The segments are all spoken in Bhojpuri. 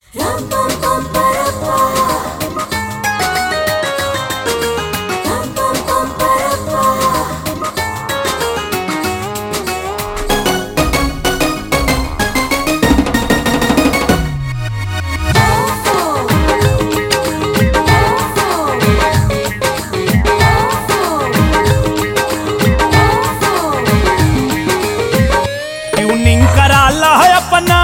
ट्यूनिंग कराला है अपना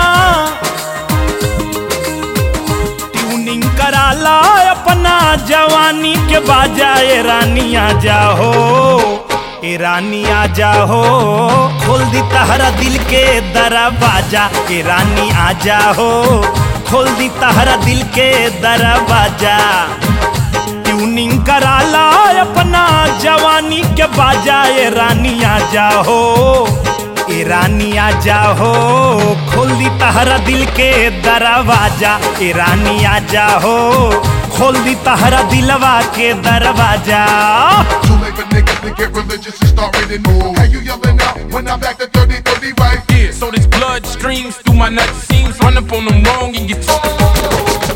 ट्यूनिंग कराला है अपना जवानी के बाजा ए रानी आ जाओ ए रानी आ जाओ खोल दी तहरा दिल के दरवाजा ए रानी आ जाओ खोल दी तहरा दिल के दरवाजा ट्यूनिंग कराला अपना जवानी के बाजा ए रानी आ जाओ ए रानी आ जाओ खोल दी तहरा दिल के दरवाजा ए रानी आ जाओ खोल दी तहरा दिलवा के दरवाजा Too late for niggas to get religious and start reading more. How you yelling out when I'm back to 30, 30 right? Yeah, so this blood streams through my nut seams. Run up on them wrong and get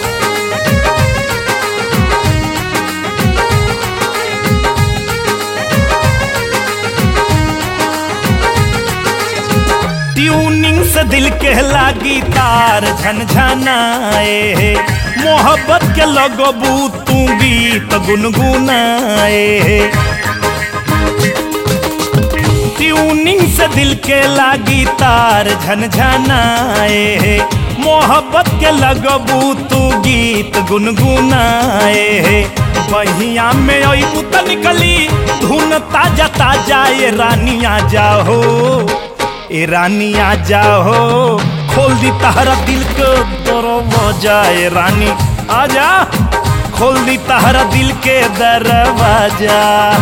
tuning से दिल के लागी तार झनझनाए मोहब्बत के लगबू तू गीत गुनगुनाए ट्यूनिंग से दिल के लागी तार झनझनाए मोहब्बत के लगबू तू गीत गुनगुनाए बहिया में अबू त निकली धुन ताजा ताजा ये रानी आ जाओ ए रानी आ जाओ खोल दी तहरा दिल के दरवाजा ए रानी आ जा खोल दी तहरा दिल के दरवाजा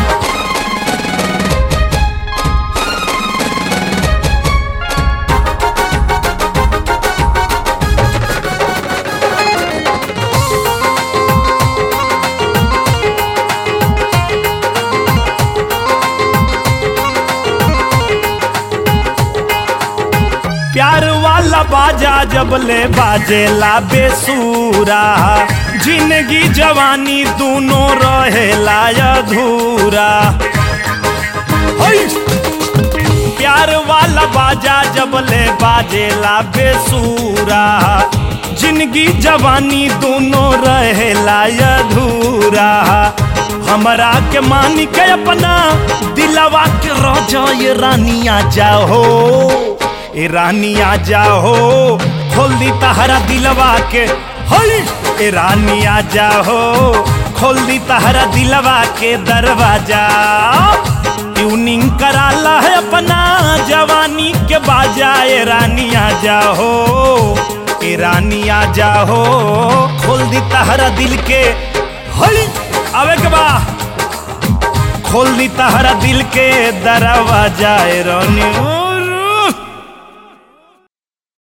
प्यार वाला बाजा जब ले बाजेला बेसूरा जिंदगी जवानी दोनों रहेला अधूरा है। प्यार वाला बाजा जब ले बाजेला बेसूरा जिंदगी जवानी दोनों रहेला अधूरा हमरा के मान के अपना दिलवा के रोजा ये रानी आ जाओ ए रानी आ जाओ खोल दी तहरा दिलवा के हई ए रानी आ जाओ खोल दी तहरा दिलवा के दरवाजा ट्यूनिंग कराला है अपना जवानी के बाजा ए रानी आ जाओ ए रानी आ जाओ खोल दी तहरा दिल के हई आवे के बा खोल दी तहरा दिल के दरवाजा ए रानी